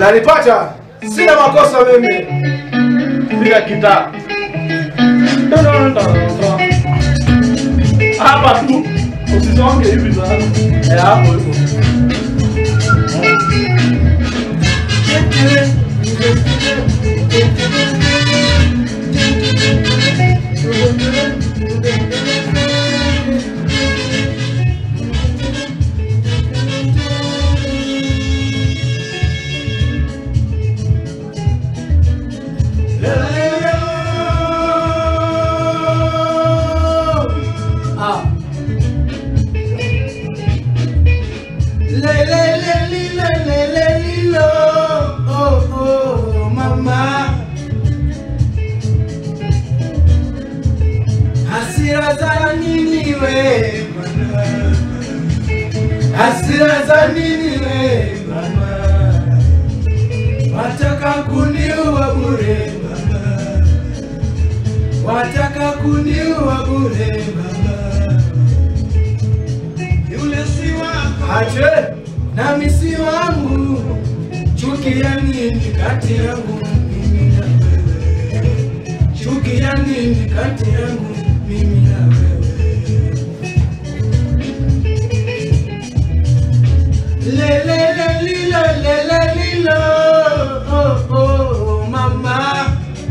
Unanipata? Sina makosa mimi. Piga gitaa. Hapa tu. Usisonge hivi sana. Eh, hapo hivyo. Ah. Le le le li le le le li lo oh oh mama Hasira za nini we mama Hasira za nini we mama Wataka kuniua bure mama Wataka kuniua bure mama Yule si wako Ache. nami si wangu, chuki ya nini kati yangu mimi na wewe? Chuki ya nini kati yangu mimi na wewe? Le le le lilo le le lilo oh oh mama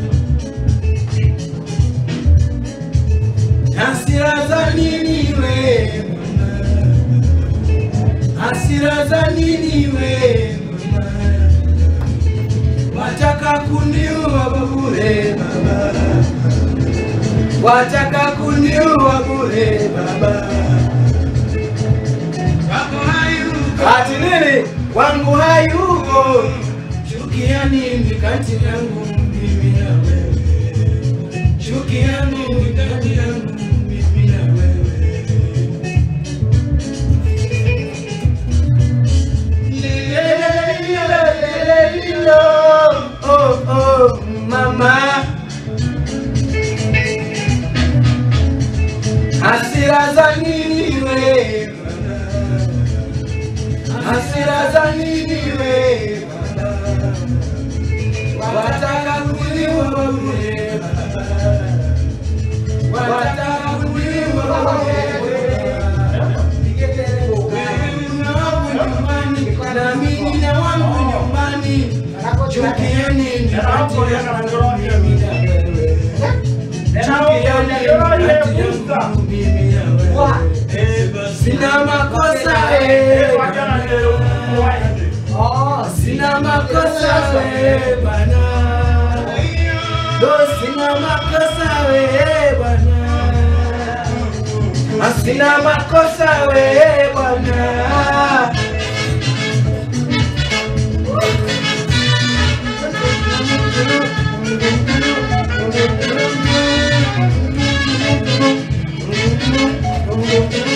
Hasira za nini we mama hasira za nini we mama? wataka kuniua bure baba wataka kuniua bure baba wako hayuko Ati nini? wangu hayuko chukia nini kati yangu mimi na wewe chukia nini kati yangu mimi na wewe Lelelelelelelelo, oh oh mama hasira za nini we hasira za nini we wataka kuliwa bure wataka kuliwa bure na wangu nyumbani na mimi na wangu nyumbani chukieni kati yangu mimi na wewe chukieni kati yangu mimi na wewe sina makosa eh. Sina makosa we bana Do sina makosa we bana Sina makosa we bana Thank you.